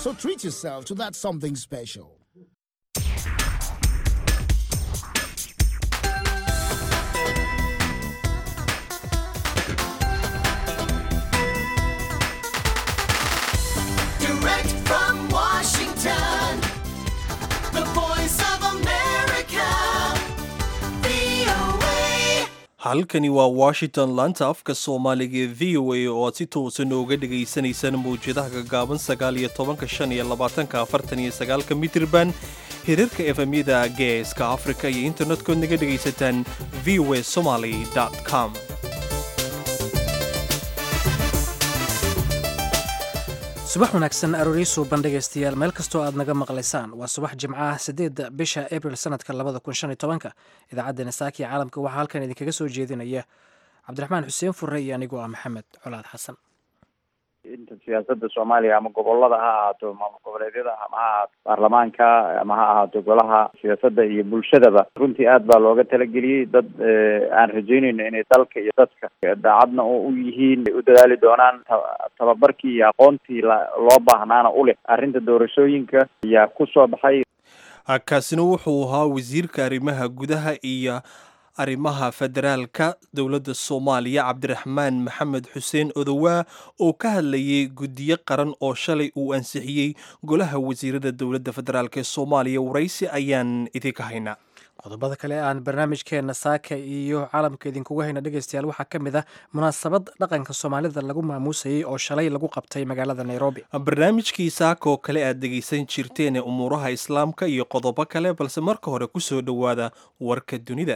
So treat yourself to that something special. Direct from Washington, the voice of America, VOA. halkani waa washington laanta afka soomaaliga ee v o a oo aad si toosan ooga dhagaysanaysaan mawjadaha gaggaaban sagaal iyo tobanka shan iyo labaatanka afartan iyo sagaalka mitirban hirarka efemyada geeska afrika iyo internet-kood naga dhagaysataan v o a somaly com subax wanaagsan arooriisu bandhegaystayaal meel kastoo aad naga maqlaysaan waa subax jimcaha sideedda bisha abril sanadka labada kun shan iyo tobanka idaacaddeenna saaki caalamka waxaa halkan idinkaga soo jeedinaya cabdiraxmaan xuseen furre iyo anigoo ah maxamed colaad xasan inta siyaasada soomaaliya ama gobolada ha ahaato maamul goboleedyada ama ha ahaato baarlamaanka ama ha ahaato golaha siyaasadda iyo bulshadaba runtii aad baa looga talageliyey dad aan rajeynayno inay dalka iyo dadka daacadna oo u yihiin u dadaali doonaan tababarkii iyo aqoontii loo baahnaana u leh arrinta doorashooyinka ayaa ku soo baxay kaasina wuxuu ahaa wasiirka arrimaha gudaha iyo arrimaha federaalka dowladda soomaaliya cabdiraxmaan maxamed xuseen odowaa oo ka hadlayay guddiyo qaran oo shalay uu ansixiyey golaha wasiirada dowladda federaalk ee soomaaliya waraysi ayaan idinka haynaa qodobada kale aan barnaamijkeenna saaka iyo caalamka idinkugu hayna dhegaystayaal waxaa ka mid ah munaasabad dhaqanka soomaalida lagu maamuusayey oo shalay lagu qabtay magaalada nairobi barnaamijkii saaka oo kale aad dhegaysan jirteen ee umuuraha islaamka iyo qodobo kale balse marka hore ku soo dhowaada warka dunida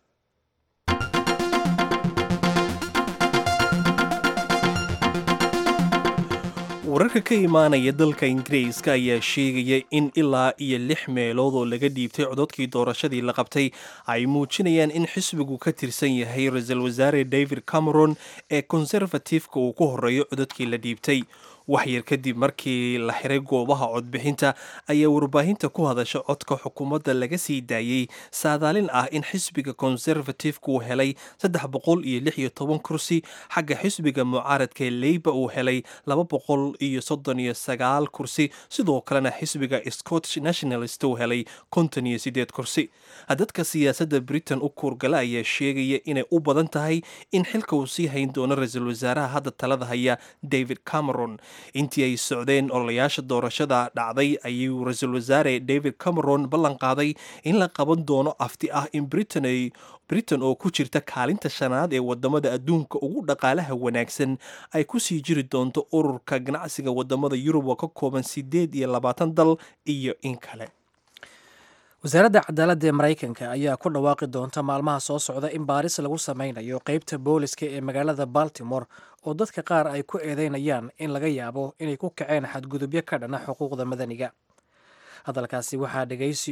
wararka ka imaanaya dalka ingiriiska ayaa sheegaya in ilaa iyo lix meelood oo laga dhiibtay cododkii doorashadii la qabtay ay muujinayaan in xisbigu ka tirsan yahay ra-iisul wasaare david cameron ee konservatifeka uu ku horeeyo cododkii la dhiibtay waxyar kadib markii la xiray goobaha codbixinta ayaa warbaahinta ku hadasha codka xukuumadda laga sii daayey saadaalin ah in xisbiga konservatifeka uu helay saddex boqol iyo lix iyo toban kursi xagga xisbiga mucaaradka ee leyba uu helay laba boqol iyo soddon iyo sagaal kursi sidoo kalena xisbiga scottish nationalist uu helay konton iyo sideed kursi dadka siyaasadda britain u kuurgala ayaa sheegaya inay u badan tahay in xilka uu sii hayn doono ra-iisul wasaaraha hadda talada haya david cameron intii ay socdeen ololayaasha doorashada dhacday ayuu ra-iisul wasaare david cameron ballan qaaday in la qaban doono afti ah in britain ay britain oo ku jirta kaalinta shanaad ee wadamada adduunka ugu dhaqaalaha wanaagsan ay ku sii jiri doonto ururka ganacsiga wadamada yurub oo ka kooban sideed iyo labaatan dal iyo in kale wasaaradda cadaaladda ee maraykanka ayaa ku dhawaaqi doonta maalmaha soo socda in baaris lagu sameynayo qeybta booliska ee magaalada baltimore oo dadka qaar ay ku eedeynayaan in laga yaabo inay ku kaceen xadgudubyo ka dhana xuquuqda madaniga hadalkaasi waxaa dhegeysi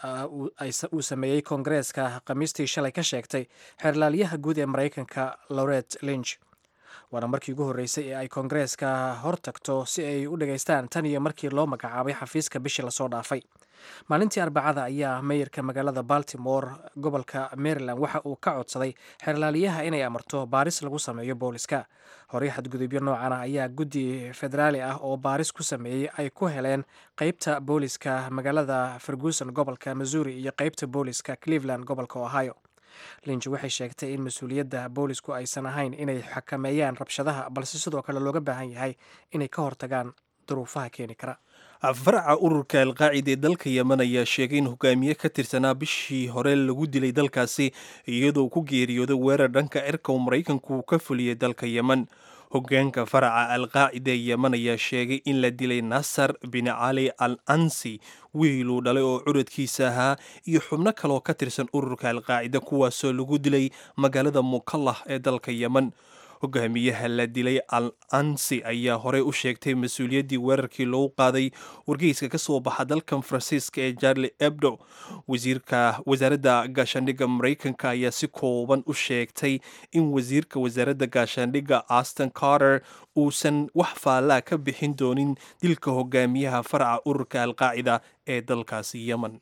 uu sameeyey koongareeska khamiistii shalay ka sheegtay xeerlaalyaha guud ee maraykanka loret linch waana markii ugu horreysay ee ay koongareeska hor tagto si ay u dhageystaan tan iyo markii loo magacaabay xafiiska bishii lasoo dhaafay maalintii arbacada ayaa meyarka magaalada baltimore gobolka maryland waxa uu ka codsaday xeerlaaliyaha inay amarto baaris lagu sameeyo booliska horey xadgudubyo noocan ah ayaa guddi federaali ah oo baaris ku sameeyey ay ku heleen qeybta booliska magaalada ferguson gobolka missouri iyo qeybta booliska cleveland gobolka ohio linch waxay sheegtay in mas-uuliyadda boolisku aysan ahayn inay xakameeyaan rabshadaha balse sidoo kale looga baahan yahay inay ka hortagaan duruufaha keeni kara faraca ururka alqaacida ee dalka yemen ayaa sheegay in hogaamiye ka tirsanaa bishii hore lagu dilay dalkaasi iyadoo ku geeriyooday weerar dhanka cirka uu maraykanku ka fuliyey dalka yemen hogaanka faraca alqaacida ee yemen ayaa sheegay in la dilay nasar bin cali al ansi wiiluu dhalay oo curadkiisa ahaa iyo xubno kaleoo ka tirsan ururka alqaacida kuwaasoo lagu dilay magaalada mukallah ee dalka yemen hogaamiyaha la dilay al ansi ayaa horey u sheegtay mas-uuliyaddii weerarkii loogu qaaday wargeyska ka soo baxa dalkan faransiiska ee jarli ebdo wasiirka wasaaradda gaashaandhigga maraykanka ayaa si kooban u sheegtay in wasiirka wasaaradda gaashaandhigga aston carter uusan wax faallaa ka bixin doonin dilka hogaamiyaha faraca ururka alqaacida ee dalkaasi yemen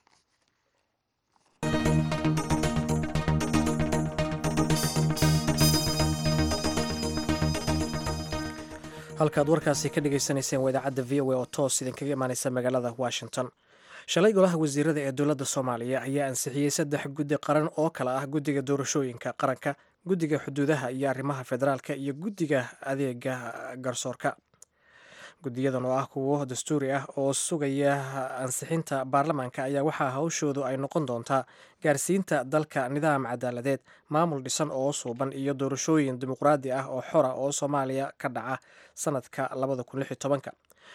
halkaad warkaasi ka dhagaysanayseen waa idaacadda v o a oo toos idinkaga imaaneysa magaalada washington shalay golaha wasiirada ee dowladda soomaaliya ayaa ansixiyey saddex guddi qaran oo kale ah guddiga doorashooyinka qaranka guddiga xuduudaha iyo arrimaha federaalka iyo guddiga adeega garsoorka guddiyadan oo ah kuwo dastuuri ah oo sugaya ansixinta baarlamaanka ayaa waxaa hawshoodu ay noqon doontaa gaarsiinta dalka nidaam cadaaladeed maamul dhisan oo suuban iyo doorashooyin dimuqraadi ah oo xora oo soomaaliya ka dhaca sanadka labada kun lix iyo tobanka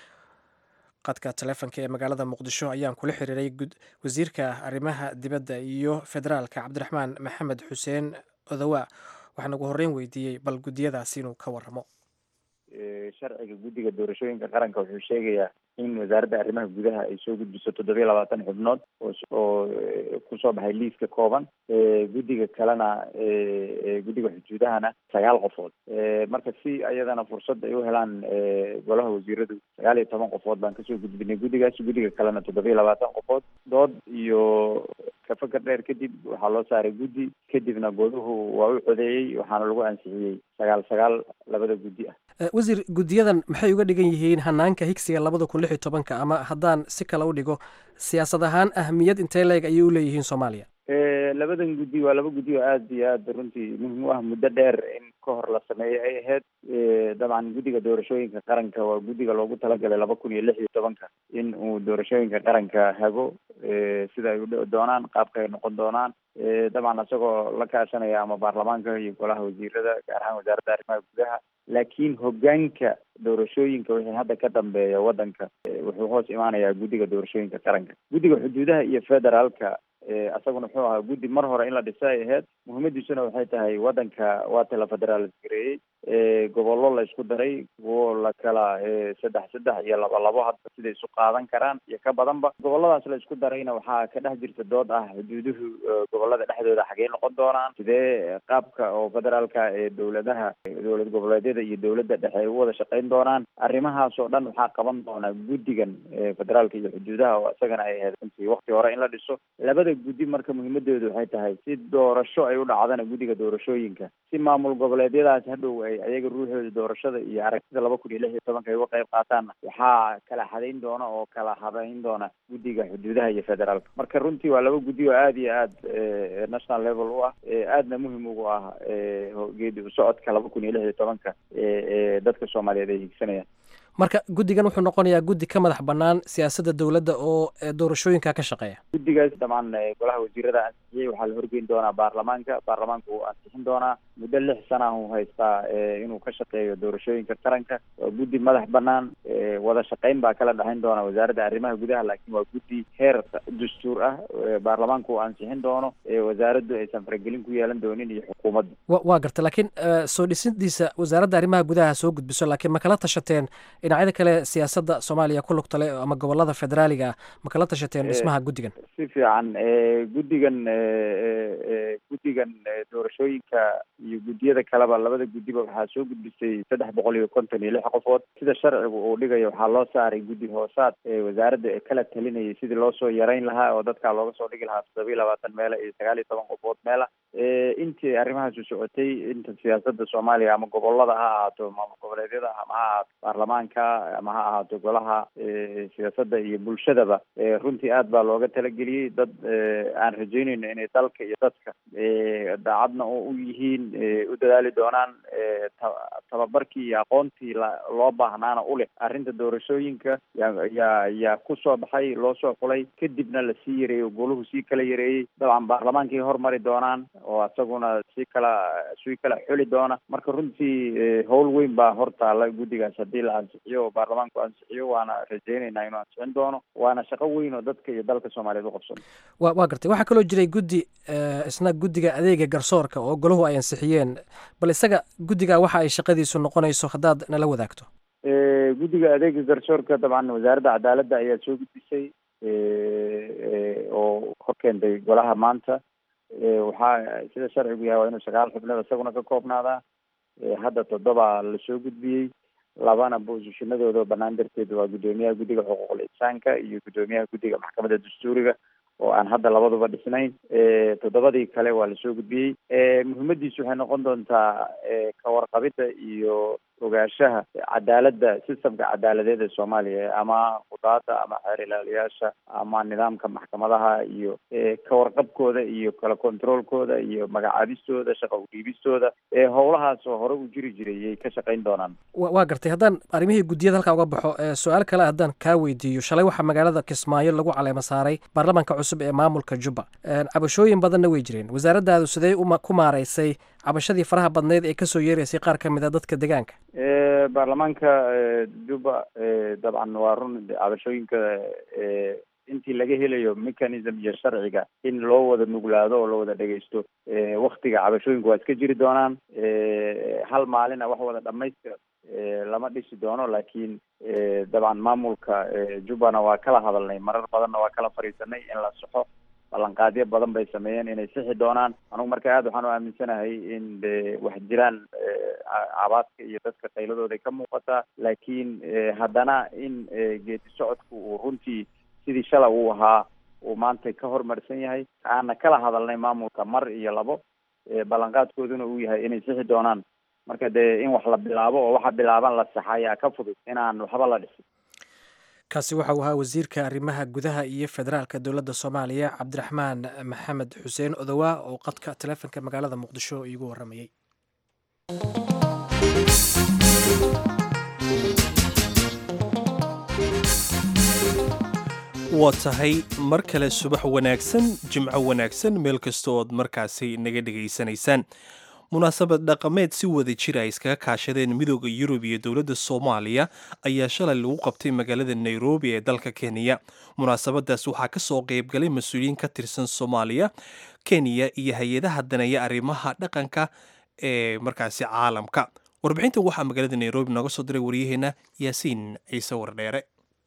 qadka taleefonka ee magaalada muqdisho ayaan kula xiriiray wasiirka arrimaha dibadda iyo federaalka cabdiraxmaan maxamed xuseen odawa waxaan ugu horreyn weydiiyey bal guddiyadaasi inuu ka waramo sharciga guddiga doorashooyinka qaranka wuxuu sheegayaa in wasaaradda arrimaha gudaha ay soo gudbiso toddobiya labaatan xubnood oo kusoo baxay liiska kooban guddiga kalena guddiga xuduudahana sagaal qofood marka si ayadana fursad ay u helaan golaha wasiiradu sagaal iyo toban qofood baan kasoo gudbinay guddigaas guddiga kalena toddobiya labaatan qofood dood iyo kafakar dheer kadib waxaa loo saaray guddi kadibna goduhu waa u codeeyey waxaana lagu ansixiyey sagaal sagaal labada guddi ah wasiir guddiyadan maxay uga dhigan yihiin hanaanka higsiga labada kun lix iyo tobanka ama haddaan si kale u dhigo siyaasad ahaan ahmiyad intee leeg ayay u leeyihiin soomaaliya labadan guddi waa laba guddi oo aada iyo aada runtii muhim u ah muddo dheer in ka hor la sameeyey ay ahayd dabcan guddiga doorashooyinka qaranka waa guddiga loogu talagalay laba kun iyo lix iyo tobanka in uu doorashooyinka qaranka hago sida ay udhici doonaan qaabka ay noqon doonaan dabcan isagoo la kaashanaya ama baarlamaanka iyo golaha wasiirada gaar ahaan wasaaradda arrimaha gudaha laakiin hogaanka doorashooyinka wixii hadda ka dambeeya waddanka wuxuu hoos imaanayaa guddiga doorashooyinka qaranka guddiga xuduudaha iyo federaalka isaguna wuxuu ahaa guddi mar hore in la dhisa ay ahayd muhiimadiisuna waxay tahay waddanka waata la federaalis gareeyey gobollo la isku daray kuwo la kala saddex saddex iyo laba labo hadba siday isu qaadan karaan iyo ka badanba gobolladaas la isku darayna waxaa ka dhex jirta dood ah xuduuduhu gobollada dhexdooda xagee noqon doonaan sidee qaabka oo federaalka ee dowladaha dowlad goboleedyada iyo dowladda dhexe ay u wada shaqayn doonaan arrimahaas oo dhan waxaa qaban doonaa guddigan federaalka iyo xuduudaha oo isagana ay ahayd runtii wakti hore in la dhiso labada guddi marka muhiimadoodu waxay tahay si doorasho ay u dhacdana guddiga doorashooyinka si maamul goboleedyadaas hadhow ay ayaga ruuxooda doorashada iyo aragtida laba kun iyo lix iyo tobanka ay uga qayb qaataanna waxaa kala xadayn doona oo kala habayn doona guddiga xuduudaha iyo federaalka marka runtii waa laba guddi oo aada iyo aada national level u ah aadna muhim ugu ah geedi usocodka laba kun iyo lix iyo tobanka ee dadka soomaaliyeed ay higsanayaan marka guddigan wuxuu noqonayaa guddi ka madax bannaan siyaasadda dowladda oo doorashooyinka ka shaqeeya guddigaas dabcan golaha wasiirada ansixiyey waxaa la horgeyn doonaa baarlamaanka baarlamaanka wuu ansixin doonaa muddo lix sana uu haystaa inuu ka shaqeeyo doorashooyinka qaranka waa guddi madax bannaan wada shaqayn baa kala dhexayn doona wasaaradda arrimaha gudaha laakiin waa guddi heer dastuur ah baarlamaanka uu ansixin doono wasaaraddu aysan faragelin ku yeelan doonin iyo xukuumadda waa garta laakiin soo dhisidiisa wasaaradda arrimaha gudaha soo gudbiso laakiin ma kala tashateen dhinacyada kale siyaasadda soomaaliya ku lugta leh ama gobolada federaaliga ah ma kala tashateen dhismaha guddigan si fiican guddigan guddigan doorashooyinka iyo guddiyada kaleba labada guddiba waxaa soo gudbisay saddex boqol iyo konton iyo lix qofood sida sharcigu uu dhigayo waxaa loo saaray guddi hoosaad wasaaradda ee kala talinayay sidii loo soo yarayn lahaa oo dadkaa looga soo dhigi lahaa toddoba iyo labaatan meela iyo sagaal iyo toban qofood meela intii arrimahaasu socotay inta siyaasadda soomaaliya ama gobolada ha ahaato maamul goboleedyada ama ha ahaato baarlamaanka ama ha ahaato golaha siyaasadda iyo bulshadaba runtii aad baa looga talageliyey dad aan rajeynayno inay dalka iyo dadka daacadna u yihiin u dadaali doonaan tababarkii iyo aqoontii loo baahnaana u leh arrinta doorashooyinka yaa yaa ku soo baxay loo soo xulay kadibna lasii yareeyey goluhu sii kala yareeyey dabcan baarlamaankay hormari doonaan oo isaguna sii kala sii kala xuli doona marka runtii howl weyn baa hortaala guddigaas haddii la ansixiyo oo baarlamaanku ansixiyo waana rajeynaynaa inuu ansixin doono waana shaqo weyn oo dadka iyo dalka soomaaliyeed u qabsan wa waa gartay waxaa kaloo jiray guddi isna guddiga adeega garsoorka oo golahu ay ansixiyeen bal isaga guddiga waxa ay shaqadiisu noqonayso haddaad nala wadaagto guddiga adeega garsoorka dabcan wasaaradda cadaaladda ayaa soo gudbisay oo hor keentay golaha maanta waxaa sida sharcigu yahay waa inuu sagaal xubnood isaguna ka koobnaadaa hadda toddoba lasoo gudbiyey labana boosishinadooda banaan darteed waa guddoomiyaha guddiga xuquuqul insaanka iyo guddoomiyaha guddiga maxkamadda dastuuriga oo aan hadda labaduba dhisnayn toddobadii kale waa lasoo gudbiyey muhiimadiisu waxay noqon doontaa kawarqabidda iyo ogaanshaha cadaaladda systemka cadaaladeed ee soomaaliya ama qudaada ama xeer ilaaliyaasha ama nidaamka maxkamadaha iyo kawarqabkooda iyo kala controolkooda iyo magacaabistooda shaqa udhiibistooda ee howlahaas oo hore u jiri jiray yay ka shaqayn doonaan waa gartay haddaan arrimihii guddiyada halkaa uga baxo su-aal kale haddaan kaa weydiiyo shalay waxaa magaalada kismaayo lagu caleema saaray baarlamaanka cusub ee maamulka jubba cabashooyin badanna way jireen wasaaraddaadu sidee ku maaraysay cabashadii faraha badneyd ee kasoo yeeraysay qaar ka mid a dadka deegaanka baarlamaanka jubba dabcan waa run cabashooyinka intii laga helayo mechanism iyo sharciga in loo wada nuglaado oo la wada dhegeysto waktiga cabashooyinku waa iska jiri doonaan hal maalina wax wada dhamaystira lama dhisi doono laakiin dabcan maamulka jubbana waa kala hadalnay marar badanna waa kala fadhiisanay in la saxo ballanqaadyo badan bay sameeyeen inay sixi doonaan anugu marka aad waxaan u aaminsanahay in de wax jiraan cabaadka iyo dadka qayladooday ka muuqataa laakiin haddana in geedi socodku uu runtii sidii shala uu ahaa uu maanta ka hormarsan yahay aana kala hadalnay maamulka mar iyo labo ballanqaadkooduna uu yahay inay sixi doonaan marka dee in wax la bilaabo oo waxa bilaaban la saxa ayaa ka fudud inaan waxba la dhisin kaasi waxa uu ahaa wasiirka arrimaha gudaha iyo federaalka dowladda soomaaliya cabdiraxmaan maxamed xuseen odowaa oo qadka taleefonka magaalada muqdisho iigu warramayey waa tahay mar kale subax wanaagsan jimco wanaagsan meel kasta ood markaasi naga dhegaysanaysaan munaasabad dhaqameed si wada jir ay iskaga kaashadeen midooda yurub iyo dowladda soomaaliya ayaa shalay lagu qabtay magaalada nairobi ee dalka kenya munaasabadaas waxaa ka soo qaybgalay mas-uuliyiin ka tirsan soomaaliya kenya iyo hay-adaha daneeya arrimaha dhaqanka ee markaasi caalamka warbixintan waxaa magaalada nairobi nooga soo diray waryaheena yaasiin ciise wardheere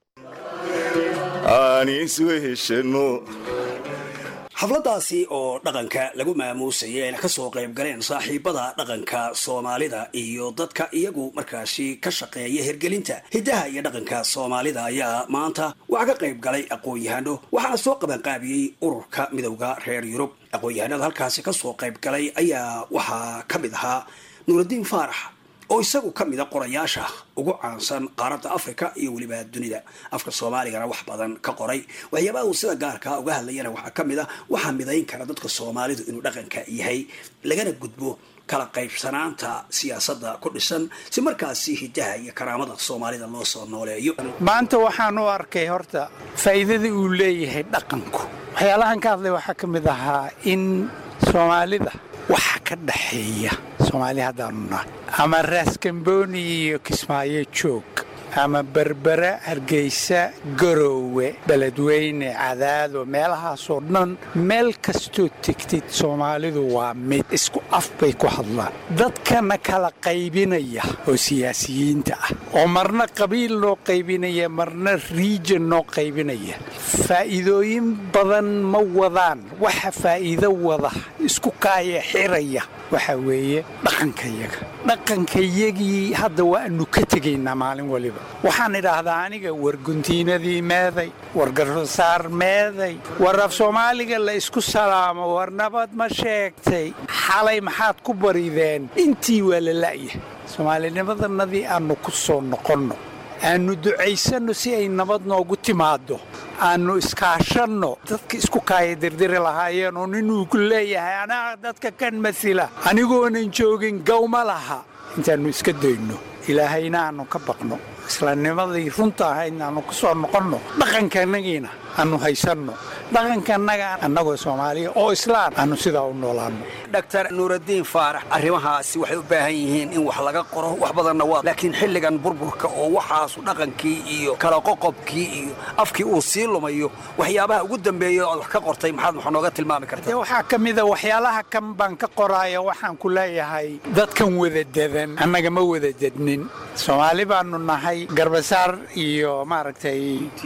xafladaasi oo dhaqanka lagu maamuusayay ayna ka soo qayb galeen saaxiibada dhaqanka soomaalida iyo dadka iyagu markaasi ka shaqeeya hirgelinta hiddaha iyo dhaqanka soomaalida ayaa maanta waxaa ka qayb galay aqoon-yahano waxaana soo qabanqaabiyey ururka midowda reer yurub aqoon-yahanada halkaasi ka soo qayb galay ayaa waxaa ka mid ahaa nuuraddiin faarax oo isagu ka mida qorayaasha ugu caansan qaaradda africa iyo weliba dunida afka soomaaligana wax badan ka qoray waxyaabaha uu sida gaarkaa uga hadlayana waxaa ka mid a waxaa midayn kara dadka soomaalidu inuu dhaqanka yahay lagana gudbo kala qaybsanaanta siyaasadda ku dhisan si markaasi hiddaha iyo karaamada soomaalida loo soo nooleeyo maanta waxaan u arkay horta faa'iidada uu leeyahay dhaqanku waxyaalahan ka hadlay waxaa ka mid ahaa in soomaalida waxa ka dhaxeeya soomaali haddaanu nahay ama raaskambooni iyo kismaayo joog ama berbera hargeysa garoowe beledweyne cadaado meelahaasoo dhan meel kastoo tegtid soomaalidu waa mid isku af bay ku hadlaan dadkana kala qaybinaya oo siyaasiyiinta ah oo marna qabiil noo qaybinaya marna riijan noo qaybinaya faa'iidooyin badan ma wadaan waxa faa'iido wada isku kaaya xiraya waxa weeye dhaqankayaga dhaqankayagii hadda waanu ka tegaynaa maalin waliba waxaan idhaahdaa aniga warguntiinadii meeday war garsaar meeday war af soomaaliga la isku salaamo war nabad ma sheegtay xalay maxaad ku barideen intii waa la la'ya soomaalinimadanadii aannu ku soo noqonno aannu ducaysanno si ay nabad noogu timaaddo aannu iskaashanno dadka isku kaaya dirdiri lahaayeen oo ninuu ku leeyahay anaa dadka kan masila anigoonan joogin gawma laha intaannu iska dayno ilaahayna aannu ka baqno islaamnimadii runta ahaydna aannu ku soo noqonno dhaqankanagiina aannu haysanno dhaqankanaga annagoo soomaaliya oo islaan aannu sidaa u noolaanno dhaktar nuuraddiin faarax arrimahaasi waxay u baahan yihiin in wax laga qoro wax badanna waa laakiin xilligan burburka oo waxaasu dhaqankii iyo kala qoqobkii iyo afkii uu sii lumayo waxyaabaha ugu dambeeya oad wax ka qortay maxaad wax nooga tilmaami dee kartaa waxaa ka mida waxyaalaha kan baan ka qoraaya waxaan ku leeyahay dadkan wada dedan annaga ma wada dednin soomaali baanu nahay garbasaar iyo maaragtay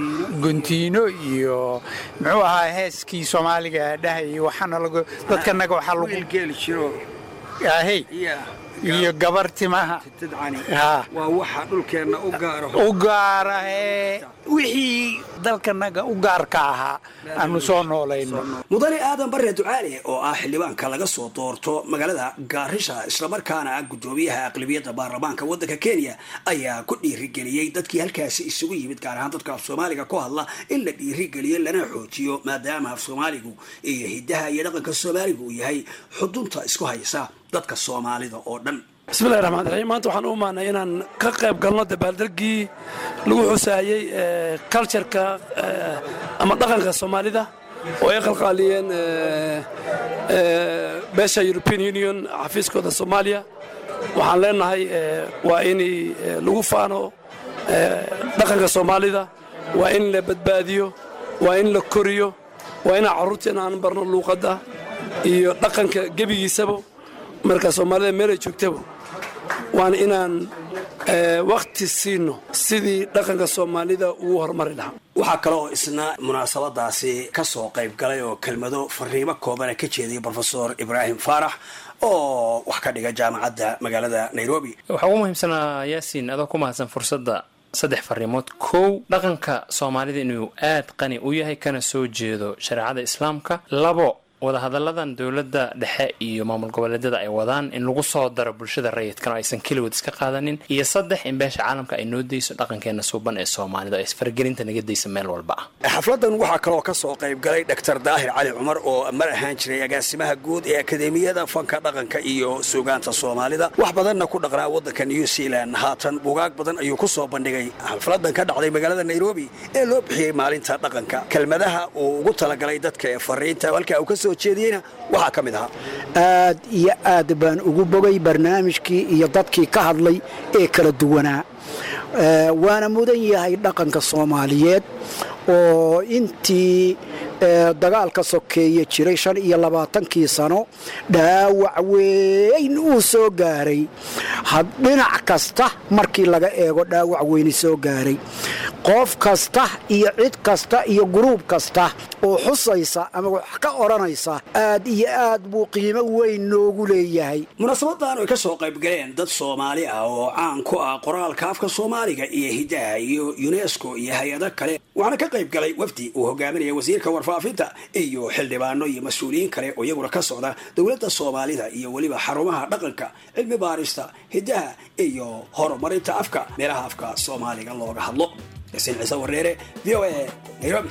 guntiino iyo muxuu ahaa heeskii soomaaliga dhahayay waxaana lagu dadkanaga waxaa lagu geeli jiro ahey iyo gabar timaha tidcani haa waa waxa dhulkeenna u gaaro u gaarahee wixii dalkanaga u gaarka ahaa aanu soo noolayno mudane aadan bare ducaale oo ah xildhibaanka laga soo doorto magaalada gaarisha islamarkaana ah gudoomiyaha aqlabiyadda baarlamaanka waddanka kenya ayaa ku dhiirigeliyey dadkii halkaasi isugu yimid gaar ahaan dadka af soomaaliga ku hadla in la dhiirigeliyo lana xoojiyo maadaama af soomaaligu iyo hidaha iyo dhaqanka soomaaligu uu yahay xudunta isku haysa dadka soomaalida oo dhan bismillahi raxmaan raxiim maanta waxaan u imaanay inaan ka qayb galno dabaaldegii lagu xusaayey cultureka ama dhaqanka soomaalida oo ay qalqaaliyeen beesha european union xafiiskooda soomaaliya waxaan leenahay waa in lagu faano dhaqanka soomaalida waa in la badbaadiyo waa in la koriyo waa inaan carruurteena aan barno luuqadda iyo dhaqanka gebigiisaba marka soomaalida meelay joogtaba waana inaan wakti siino sidii dhaqanka soomaalida ugu horumari lahaa waxaa kale oo isna munaasabadaasi ka soo qayb galay oo kelmado fariimo koobana ka jeediyay brofesor ibraahim faarax oo wax ka dhiga jaamacadda magaalada nairobi waxaa ugu muhiimsanaa yaasiin adoo ku mahadsan fursadda saddex fariimood kow dhaqanka soomaalida inuu aad qani u yahay kana soo jeedo shareecada islaamka labo wadahadalladan dowladda dhexe iyo maamul goboleedyada ay wadaan in lagu soo daro bulshada rayidkan oo aysan keligood iska qaadanin iyo saddex in beesha caalamka ay noo dayso dhaqankeena suuban ee soomaalida oo isfaragelinta naga daysa meel walba ah xafladan waxaa kaloo ka soo qayb galay dr daahir cali cumar oo mar ahaan jiray agaasimaha guud ee akademiyada fanka dhaqanka iyo suugaanta soomaalida wax badanna ku dhaqnaa waddanka new zealand haatan bugaag badan ayuu ku soo bandhigay xafladan ka dhacday magaalada nairobi ee loo bixiyey maalinta dhaqanka kelmadaha uu ugu talagalay dadka ee fariinta halkaa uu ka soo jeediyeyna waxaa ka mid ahaa aad iyo aad baan ugu bogay barnaamijkii iyo dadkii ka hadlay ee kala duwanaa waana mudan yahay dhaqanka soomaaliyeed oo intii dagaalka sokeeye jiray shan iyo labaatankii sano dhaawac weyn uu soo gaaray dhinac kasta markii laga eego dhaawac weyni soo gaaray qof kasta iyo cid kasta iyo guruub kasta oo xusaysa ama wax ka odhanaysa aad iyo aad buu qiimo weyn noogu leeyahay munaasabadan ay ka soo qayb galeen dad soomaali ah oo caan ku ah qoraalka afka soomaaliga iyo hidaha iyo unesco iyo hay-ado kale waxaana ka qayb galay wafdi uu hogaaminaya wasiirka warfaafinta iyo xildhibaano iyo mas-uuliyiin kale oo iyaguna ka socda dowladda soomaalida iyo weliba xarumaha dhaqanka cilmi baarista hidaha iyo horumarinta afka meelaha afka soomaaliga looga hadlo yaasiin ciise wareere v o a nairobi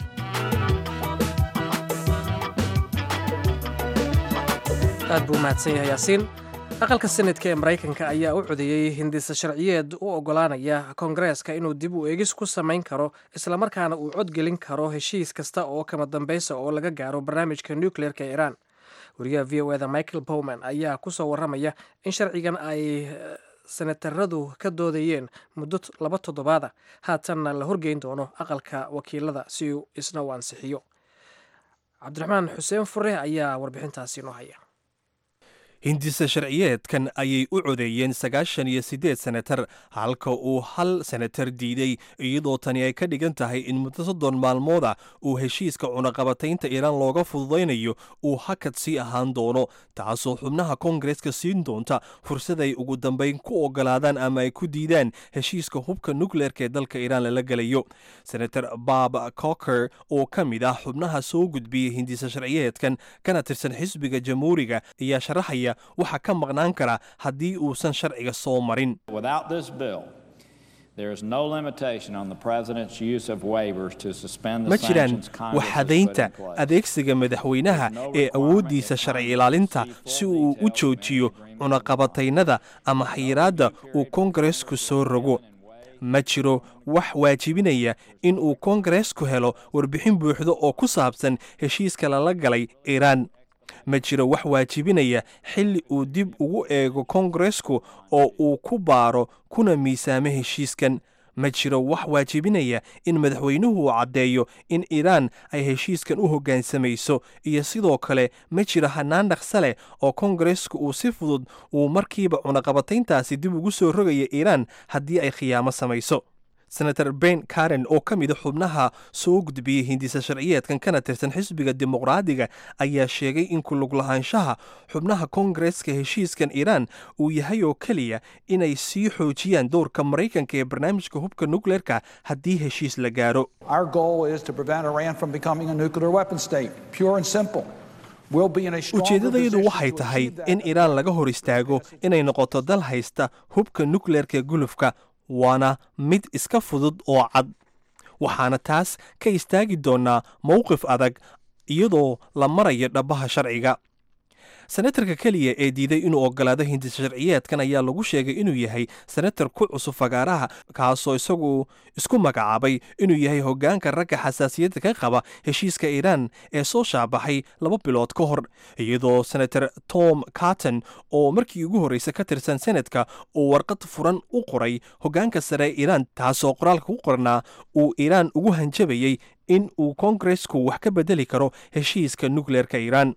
aad buu umahadsan yahay yaasiin aqalka senadka ee maraykanka ayaa u codeeyey hindisa sharciyeed u ogolaanaya koongareeska inuu dib u eegis ku samayn karo islamarkaana uu codgelin karo heshiis kasta oo kama dambaysa oo laga gaaro barnaamijka nucleerka ee iiraan wariyaha v o eda michael bowman ayaa kusoo waramaya in sharcigan ay senataradu ka doodayeen muddo laba toddobaada haatanna la horgeyn doono aqalka wakiilada si uu isna u ansixiyo cabdiraxmaan xuseen fure ayaa warbixintaasi noo haya hindisa sharciyeedkan ayay u codeeyeen sagaashan iyo siddeed senatar halka uu hal senatar diiday iyadoo tani ay ka dhigan tahay in muddo soddon maalmooda uu heshiiska cunaqabataynta iiraan looga fududaynayo uu hakad sii ahaan doono taasoo xubnaha koongareska siin doonta fursad ay ugu dambayn ku ogolaadaan ama ay ku diidaan heshiiska hubka nukleerka ee dalka iiraan lala gelayo senator bob coker oo ka mid ah xubnaha soo gudbiyey hindisa sharciyeedkan kana tirsan xisbiga jamhuuriga ayaa sharaxaya waxaa ka maqnaan kara haddii uusan sharciga soo marin ma jiraan waxadaynta adeegsiga madaxweynaha ee awooddiisa sharci ilaalinta si uu u joojiyo cunaqabataynada ama xayiraadda uu koongaresku soo rogo ma jiro wax waajibinaya in uu koongaresku helo warbixin buuxda oo ku saabsan heshiiska lala galay iiraan ma jiro wax waajibinaya xilli uu dib ugu eego koongaresku oo uu ku baaro kuna miisaamo heshiiskan ma jiro wax waajibinaya in madaxweynuhu uu caddeeyo in iiraan ay heshiiskan u hoggaansamayso iyo sidoo kale ma jiro hannaan dhaqsa leh oo koongaresku uu si fudud uu markiiba cunaqabatayntaasi dib ugu soo rogaya iiraan haddii ay khiyaamo samayso senator ben karen oo ka mida xubnaha soo gudbiyey hindisa sharciyeedkan kana tirsan xisbiga dimuqraadiga ayaa sheegay in kulug lahaanshaha xubnaha koongareska heshiiskan iiraan uu yahay oo keliya inay sii xoojiyaan dowrka maraykanka ee barnaamijka hubka nukleerka haddii heshiis la gaaro Our goal is to prevent Iran from becoming a nuclear weapon state, pure and simple. We'll be in a stronger ujeeddadaydu position waxay to tahay achieve that in iiraan laga hor istaago inay noqoto dal haysta hubka nukleerka gulufka waana mid iska fudud oo cad waxaana taas ka istaagi doonaa mowqif adag iyadoo la marayo dhabbaha sharciga senatarka keliya ee diiday inuu ogolaado hindisa sharciyeedkan ayaa lagu sheegay inuu yahay senatar ku cusub fagaaraha kaasoo isagu isku magacaabay inuu yahay hoggaanka ragga xasaasiyadda ka qaba heshiiska iiraan ee soo shaabaxay laba bilood ka hor iyadoo senator tom carton oo markii ugu horreysa ka tirsan senadka uu warqad furan u qoray hoggaanka sare ee iiraan taasoo qoraalka ku qornaa uu iiraan ugu hanjabayey in uu koongaresku wax ka bedeli karo heshiiska nukleerka iiraan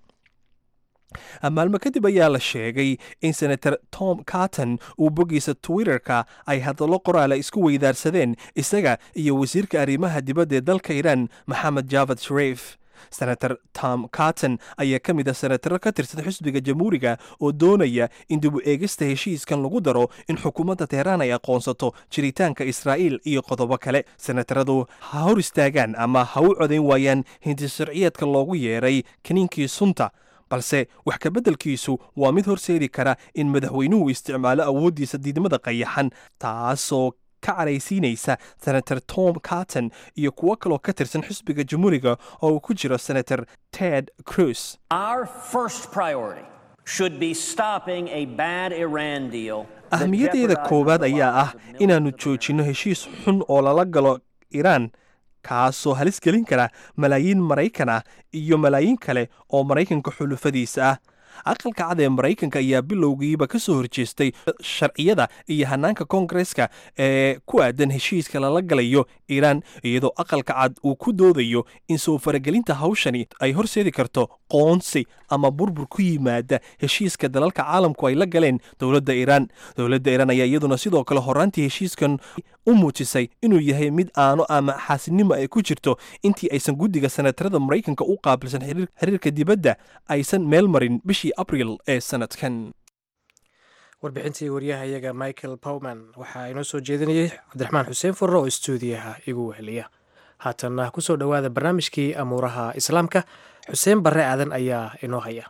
maalmo kadib ayaa la sheegay in senator tom carton uu boggiisa twitterka ay hadallo qoraala isku weydaarsadeen isaga iyo wasiirka arrimaha dibadda ee dalka iiraan maxamed javad shariif senator tom carton ayaa ka mid ah senataro ka tirsan xisbiga jamhuuriga oo doonaya in dib u eegista heshiiskan lagu daro in xukuumadda teheraan ay aqoonsato jiritaanka israa'iil iyo qodobo kale senataradu ha hor istaagaan ama ha u codayn waayaan hindi sharciyeedka loogu yeeray kaniinkii sunta balse wax ka beddelkiisu waa mid horseedi kara in madaxweynuhu isticmaalo awooddiisa diidmada qayaxan taasoo ka caraysiinaysa senator tom carton iyo kuwo kaloo ka tirsan xisbiga jamhuuriga oo uu ku jiro senator ted cruz Our first priority should be stopping a bad Iran deal. that ahmiyaddeeda jeopardizes koowaad the ayaa ah lives of millions inaannu of joojinno heshiis xun oo lala galo iiraan kaasoo halis gelin kara malaayiin maraykan ah iyo malaayiin kale oo maraykanka xulufadiisa ah aqalka cad ee maraykanka ayaa bilowgiiba ka soo horjeestay sharciyada iyo hanaanka koongareska ee ku aadan heshiiska lala galayo iiraan iyadoo aqalka cad uu ku doodayo in soo faragelinta hawshani ay horseedi karto qoonsi ama burbur ku yimaada heshiiska dalalka caalamku ay la galeen dowladda iiraan dowladda iiraan ayaa iyaduna sidoo kale horaantii heshiiskan u muujisay inuu yahay mid aano ama xaasinimo ay ku jirto intii aysan guddiga senatarada maraykanka u qaabilsan xiriir- xiriirka dibadda aysan meel marin bishii abril ee sanadkan warbixintii waryahayaga michael powman waxaa inoo soo jeedinayay cabdiraxmaan xuseen furre oo istuudiyaha igu weheliya haatanna ku soo dhowaada barnaamijkii amuuraha islaamka xuseen barre aadan ayaa inoo haya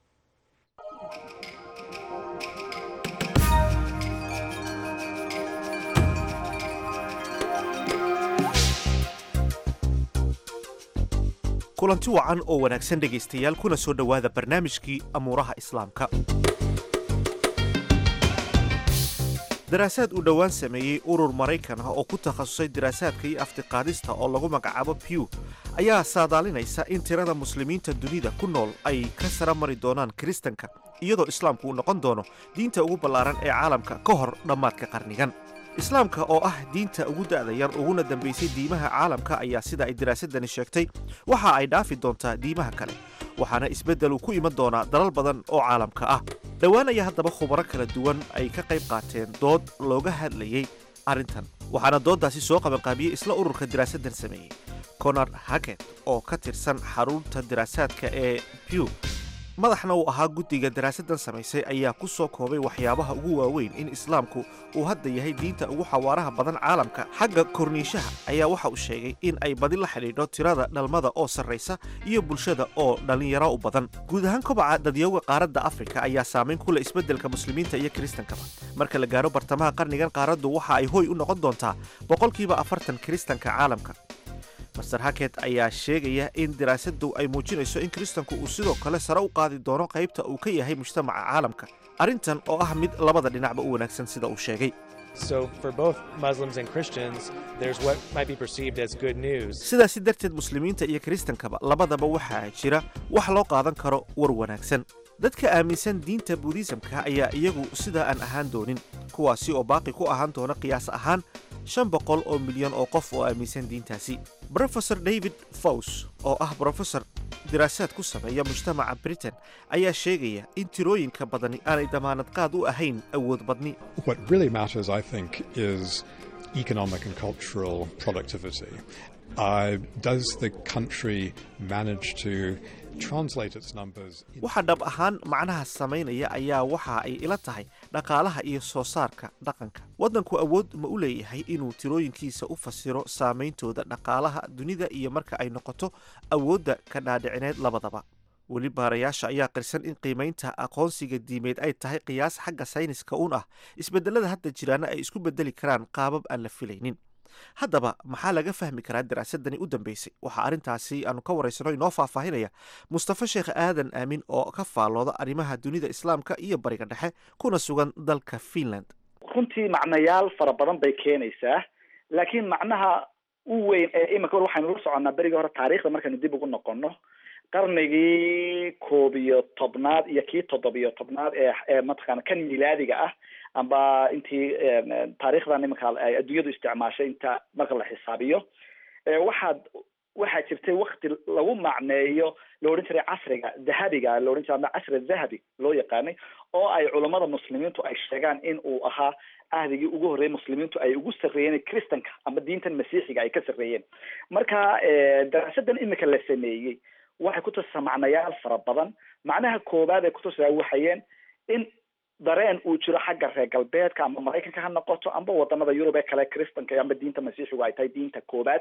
kulanti wacan oo wanaagsan dhegaystayaal kuna soo dhowaada barnaamijkii amuuraha islaamka daraasaad uu dhowaan sameeyey urur maraykan ah oo ku takhasusay daraasaadka iyo aftiqaadista oo lagu magacaabo pew ayaa saadaalinaysa in tirada muslimiinta dunida ku nool ay ka sara mari doonaan kiristanka iyadoo islaamku uu noqon doono diinta ugu ballaaran ee caalamka ka hor dhammaadka qarnigan islaamka oo ah diinta ugu da'da yar uguna dambaysay diimaha caalamka ayaa sida ay daraasadani sheegtay waxa ay dhaafi doontaa diimaha kale waxaana isbeddel uu ku iman doonaa dalal badan oo caalamka ah dhowaan ayaa haddaba khubaro kala duwan ay ka qayb qaateen dood looga hadlayey arrintan waxaana dooddaasi soo qabanqaabiyey isla ururka daraasaddan sameeyey conor hacket oo ka tirsan xarunta daraasaadka ee pew madaxna uu ahaa guddiga daraasaddan samaysay ayaa ku soo koobay waxyaabaha ugu waaweyn in islaamku uu hadda yahay diinta ugu xawaaraha badan caalamka xagga korniishaha ayaa waxa uu sheegay in ay badi la xidhiidho tirada dhalmada oo sarraysa iyo bulshada oo dhallinyaro u badan guud ahaan kobaca dadyowga qaaradda afrika ayaa saamayn ku leh isbeddelka muslimiinta iyo kiristankaba marka la gaaro bartamaha qarnigan qaaraddu waxa ay hoy u noqon doontaa boqolkiiba afartan kiristanka caalamka master haket ayaa sheegaya in daraasaddu ay muujinayso in kiristanku uu sidoo kale sare u qaadi doono qaybta uu ka yahay mujtamaca caalamka arrintan oo ah mid labada dhinacba u wanaagsan sida uu sheegay So, for both Muslims and Christians, there's what might be perceived as good news. sidaasi darteed muslimiinta iyo kiristankaba labadaba waxaa jira wax loo qaadan karo war wanaagsan dadka aaminsan diinta buudhisamka ayaa iyagu sidaa aan ahaan doonin kuwaasi oo baaqi ku ahaan doona qiyaas ahaan shan boqol oo milyan oo qof oo aaminsan diintaasi brofesor david faws oo ah brofesor diraasaad ku sameeya mujtamaca britain ayaa sheegaya in tirooyinka badani aanay damaanad qaad u ahayn awood badni What really matters, I think, is economic and cultural productivity. Uh, does the country manage to translate its numbers? waxa dhab ahaan macnaha samaynaya ayaa waxa ay ila tahay dhaqaalaha iyo soo saarka dhaqanka waddanku awood ma u leeyahay inuu tirooyinkiisa u fasiro saameyntooda dhaqaalaha dunida iyo marka ay noqoto awoodda ka dhaadhicineed labadaba weli baarayaasha ayaa qirsan in qiimaynta aqoonsiga diimeed ay tahay qiyaas xagga sayniska uun ah isbedelada hadda jiraana ay isku bedeli karaan qaabab aan la filaynin haddaba maxaa laga fahmi karaa daraasadani u dambeysay waxaa arrintaasi aanu ka waraysano inoo faahfaahinaya mustafa sheekh aadan aamin oo ka faallooda arrimaha dunida islaamka iyo bariga dhexe kuna sugan dalka finland runtii macnayaal fara badan bay keenaysaa laakiin macnaha u weyn ee imika waxaynu la soconnaa berigii hore taariikhda markaynu dib ugu noqono qarnigii koob iyo tobnaad iyo kii toddobiyo tobnaad ee ee mataqaana kan milaadiga ah amba intii taariikhdan iminka ay adduunyadu isticmaashay inta marka la xisaabiyo waxaad waxaa jirtay wakti lagu macneeyo la odhan jiray casriga dahabiga la odhan jiray ama casri dahabi loo yaqaanay oo ay culammada muslimiintu ay sheegaan in uu ahaa ahdigii ugu horreeyay muslimiintu ay ugu sarreeyeen kristanka ama diintan masiixiga ay ka sarreeyeen marka daraasadan imika la sameeyey waxay kutusisaa macnayaal fara badan macnaha koowaad ay kutusisaa waxayeen in dareen uu jiro xagga reer galbeedka ama maraykanka ha noqoto amba wadamada yurub ee kale kristanka amba diinta masiixigu ay tahay diinta koowaad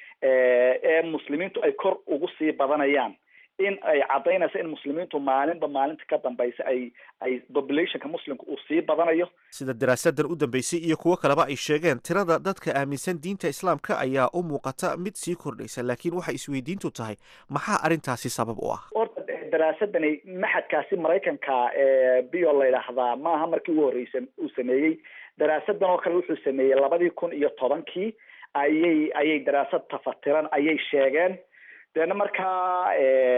ee muslimiintu ay kor ugu sii badanayaan in ay caddaynayso in muslimiintu maalinba maalinta ka dambaysa ay ay populationka muslimka uu sii badanayo sida daraasadan u dambeysay iyo kuwo kaleba ay sheegeen tirada dadka aaminsan diinta islaamka ayaa u muuqata mid sii kordhaysa laakiin waxay isweydiintu tahay maxaa arrintaasi sabab u ah horta daraasadani maxadkaasi maraykanka ee bio la yidhaahdaa maaha markii ugu horreysay uu sameeyey daraasadan oo kale wuxuu sameeyey labadii kun iyo tobankii ayay ayay daraasad tafatiran ayay sheegeen deena markaa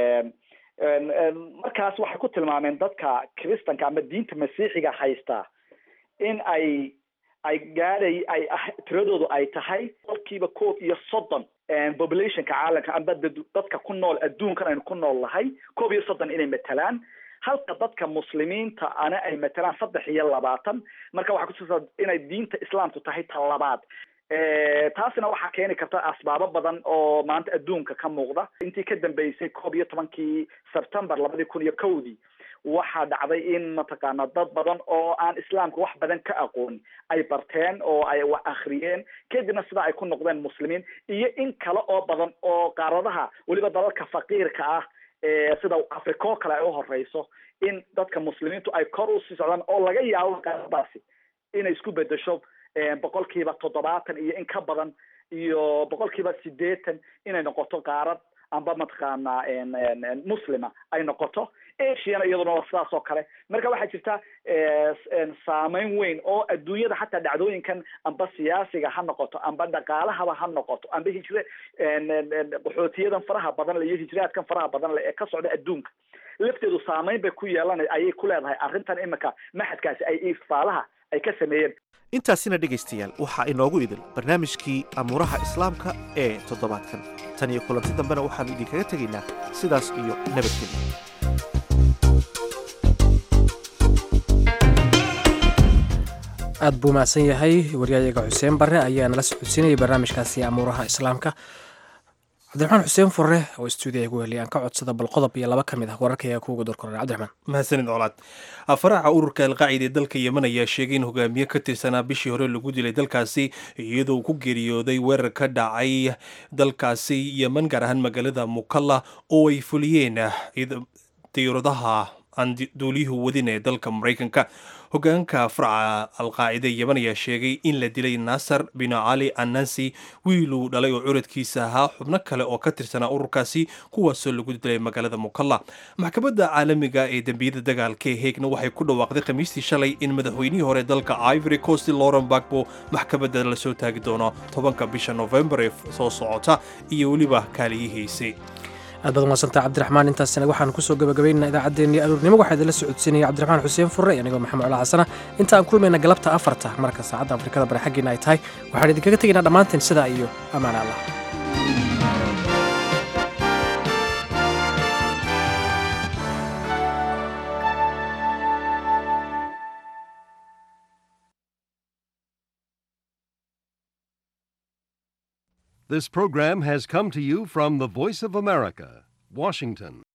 markaas waxay ku tilmaameen dadka kristanka ama diinta masiixiga haystaa in ay ay gaadhay ay tiradoodu ay tahay qolkiiba koob iyo soddon populationka caalamka amba dadka ku nool adduunkan aynu ku nool nahay koob iyo soddon inay matalaan halka dadka muslimiinta ana ay matalaan saddex iyo labaatan marka waxay kutusaa inay diinta islaamku tahay ta labaad taasina waxaa keeni karta asbaabo badan oo maanta adduunka ka muuqda intii ka dambeysay koob iyo tobankii september labadii kun iyo kowdii waxaa dhacday in mataqaana dad badan oo aan islaamka wax badan ka aqoon ay barteen oo ay wax akhriyeen kadibna sida ay ku noqdeen muslimiin iyo in kale oo badan oo qaaradaha weliba dalalka faqiirka ah sida africa oo kale ay uhoreyso in dadka muslimiintu ay kor usii socdaan oo laga yaabo qaaradaasi inay isku bedesho boqolkiiba toddobaatan iyo in ka badan iyo boqolkiiba sideetan inay noqoto qaarad amba mataqaana muslima ay noqoto asiana iyaduna waa sidaas oo kale marka waxaa jirta saameyn weyn oo adduunyada xataa dhacdooyinkan amba siyaasiga ha noqoto amba dhaqaalahaba ha noqoto amba hijre qaxootiyadan faraha badan le iyo hijraadkan faraha badan le ee ka socda adduunka lafteedu saameyn bay ku yeelan ayay ku leedahay arrintan imika maxadkaasi ay ifaalaha ay ka sameeyeen intaasina dhegaystayaal waxaa inoogu idil barnaamijkii amuuraha islaamka ee toddobaadkan tan iyo kulanti dambena waxaannu idinkaga tegaynaa sidaas iyo nabadgelya aad buu mahadsan yahay waryayaga xuseen barre ayaa nala socodsiinayay barnaamijkaasi amuuraha islaamka cabdiraxmaan xuseen furre oo stuudiya gu heliy aan ka codsada bal qodob iyo laba ka mid ah wararkaya kuuga dorkoran cabdiraxmaan mahadsanid colaad faraca ururka alqaacida ee dalka yemen ayaa sheegay in hogaamiye ka tirsanaa bishii hore lagu dilay dalkaasi iyadoo ku geeriyooday weerar ka dhacay dalkaasi yemen gaar ahaan magaalada mukalla oo ay fuliyeen diyauradaha aan duuliyuhu wadin ee dalka maraykanka hogaanka farca alqaacida yemen ayaa sheegay in la dilay nasar bin cali anansi wiiluu dhalay oo curadkiisa ahaa xubno kale oo ka tirsanaa ururkaasi kuwaasoo lagu dilay magaalada mukalla maxkamadda caalamiga ee dembiyada dagaalka ee heegna waxay ku dhawaaqday khamiistii shalay in madaxweynihii hore dalka ivory coast lauren bagbo maxkamadda lasoo taagi doono tobanka bisha novembar ee soo socota iyo weliba kaaliyihiisi aad baad umaadsantaa cabdiraxmaan intaasina waxaan kusoo gabagabaynaa idaacaddeenii aruurnimo waxaa idinla socodsiinaya cabdiraxmaan xuseen furre anigoo maxamed cola xasana inta aan kulmayna galabta afarta marka saacadda afrikada bari xaggiina ay tahay waxaan idinkaga tegaynaa dhammaanteen sidaa iyo ammaan allah This program has come to you from the Voice of America, Washington.